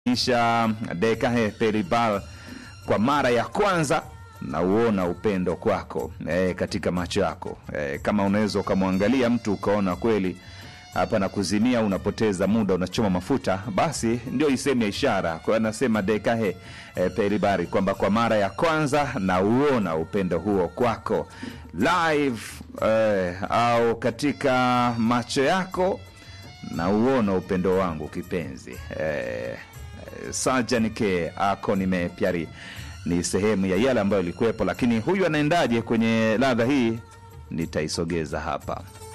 kisha Dekahe Peribal kwa mara ya kwanza na uona upendo kwako e, katika macho yako e, kama unaweza ukamwangalia mtu ukaona kweli hapa na kuzimia, unapoteza muda, unachoma mafuta, basi ndio isemi ya ishara. Kwa hiyo anasema Dekahe e, Peribari kwamba kwa mara ya kwanza na uona upendo huo kwako live e, au katika macho yako na uona upendo wangu kipenzi e, sajanike ako nimepyari ni sehemu ya yale ambayo ilikuwepo, lakini huyu anaendaje kwenye ladha hii nitaisogeza hapa.